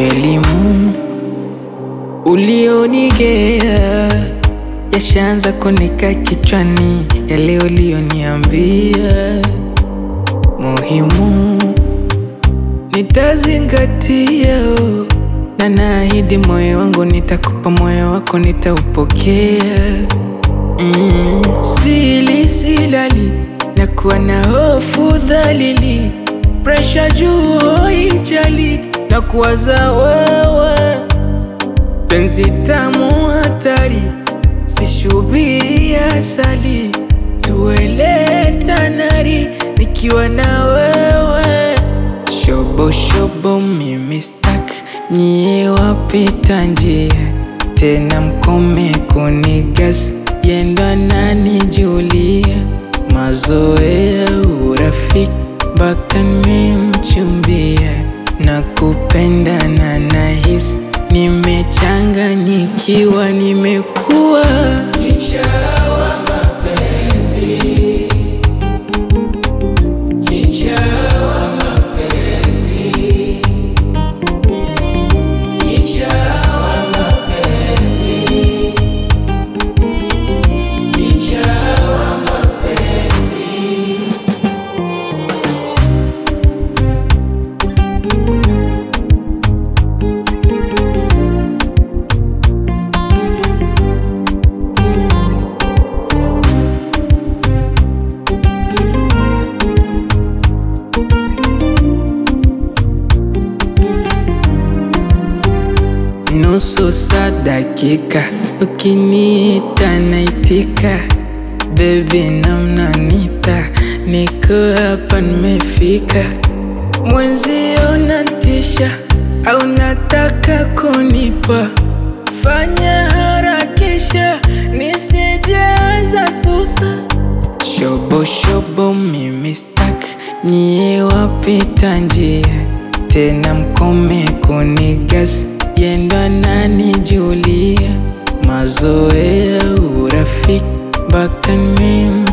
Elimu ulionigea yashaanza kunika kichwani, yale ulioniambia muhimu nitazingatia, oh. na naahidi moyo wangu nitakupa, moyo wako nitaupokea. Mm, sili silali na kuwa na hofu dhalili, presha juu hoijali na kuwaza wewe, penzi tamu hatari, sishubiri asali, tuele tanari nikiwa na wewe, shobo shobo mimi stak nyie wapita njia tena mkome kunigas yenda nani Julia mazoea urafiki mpaka nimemchumbia na kupenda na nahisi nimechanganyikiwa nimekuwa nusu saa dakika, ukiniita naitika, bebi namnanita, niko hapa nimefika, mwenzio natisha au nataka kunipa, fanya harakisha nisijaza susa, shobo shobo mimi stak, nyie wapita njia tena mkome kunigas yenda nani Julia mazoea urafiki mpaka nimem